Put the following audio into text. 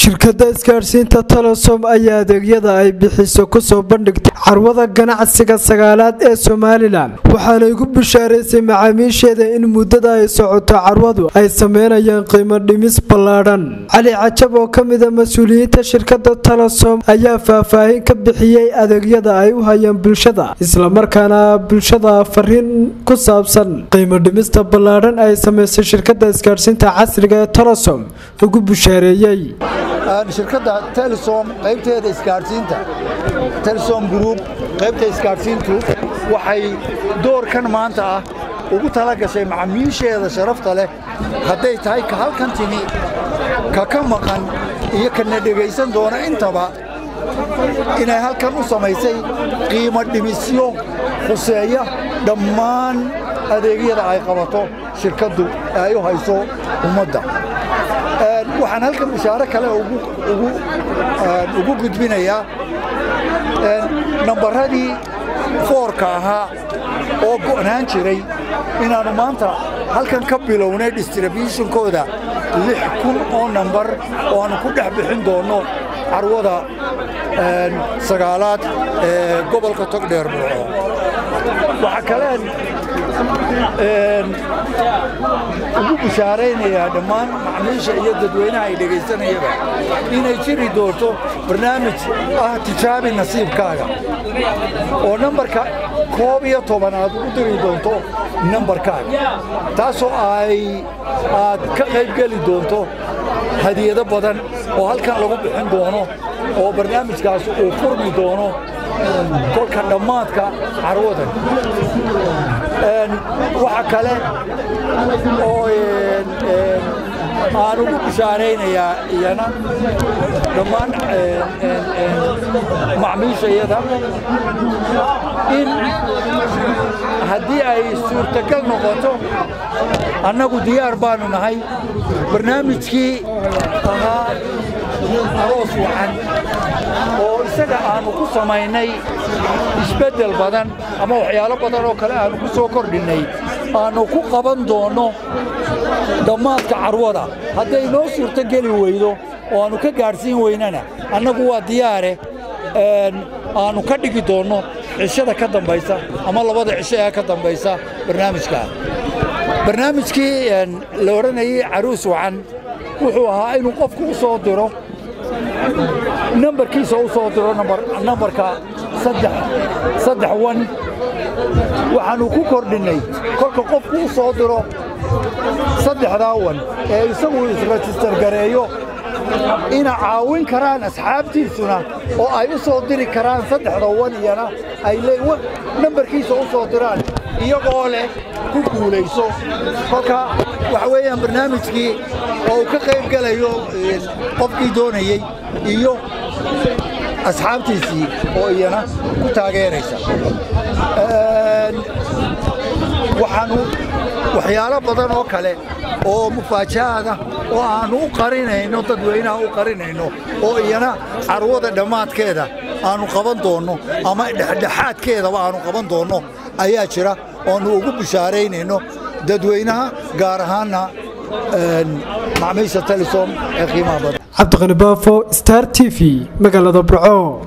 shirkadda isgaadhsiinta telesom ayaa adeegyada ay bixiso kusoo bandhigtay carwada ganacsiga sagaalaad ee somalilan waxaanay ku bishaaraysay macaamiisheeda in muddada ay socoto carwadu ay sameynayaan qiimo dhimis ballaadhan cali cajab oo ka mida mas-uuliyiinta shirkadda telesom ayaa faahfaahin ka bixiyey adeegyada ay u hayaan bulshada islamarkaana bulshada fariin ku saabsan qiimo dhimista ballaadhan ay samaysay shirkadda isgaadhsiinta casriga ee telesom ugu bushaareeyey shirkadda telesom qaybteeda isgaadhsiinta telesom group qaybta isgaadhsiintu waxay doorkan maanta ah ugu tala gashay macamiisheeda sharafta leh hadday tahay ka halkan timi ka ka maqan iyo kana dhegaysan doona intaba inay halkan u samaysay qiimo dhimisyo khuseeya dhammaan adeegyada ay qabato shirkaddu ee ay u hayso ummadda waxaan halkan bishaaro kale ugu gudbinayaa nambaradii foorka ahaa oo go'naan jiray inaannu maanta halkan ka bilownay distributionkooda lix kun oo nambar oo aannu ku dhex bixin doonno carwada sagaalaad ee gobolka togdheer buuco waxaa kaleen ugu bishaaraynayaa dhammaan macmiisha iyo dadweynaha ay dhegaysanayaba inay jiri doonto barnaamij ah tijaabi nasiibkaaga oo nambarka koob iyo toban aad ugu diri doonto nambarkaaga taasoo ay aad ka qaybgeli doonto hadiyado badan oo halkan lagu bixin doono oo barnaamijkaas uu furmi doono kolka dhammaadka carwadan waxa kale oo aan ugu bishaaraynayaa iyana dhammaan macmiishayada in haddii ay suurtagal noqoto annagu diyaar baanu nahay barnaamijkii ahaa aroos wacan oo isaga aannu ku samaynay isbeddel badan ama waxyaalo badan oo kale aannu ku soo kordhinnay aannu ku qaban doonno dhammaadka carwada hadday noo suurto geli weydo oo aannu ka gaadhsiin weynana annagu waa diyaare aannu ka dhigi doonno cishada ka dambaysa ama labada cisho ee ka dambaysa barnaamijkaa barnaamijkii la odhanayay caruus wacan wuxuu ahaa inuu qofku u soo diro nambarkiisa u soo diro nambarka saddex wan waxaannu ku kordhinnay kolka qofku u soo diro saddexdaa wan ee isagu isrejistar gareeyo ina caawin karaan asxaabtiisuna oo ay u soo diri karaan saddexda wan iyana ay nambarkiisa u soo diraan iyagoo leh ku guulayso kolka waxa weeyaan barnaamijkii oo uu ka qayb gelayo qofkii doonayey iyo asxaabtiisii oo iyana ku taageeraysa waxaannu waxyaalo badan oo kale oo mufaajaada oo aannu u qarinayno dadweynaha u qarinayno oo iyana carwada dhammaadkeeda aannu qaban doonno ama dhexdhexaadkeedaba aannu qaban doonno ayaa jira oannu ugu bishaaraynayno dadweynaha gaar ahaanna macmiisha telesom ee qiimaha badan cabdiqani baafo star t v magaalada burco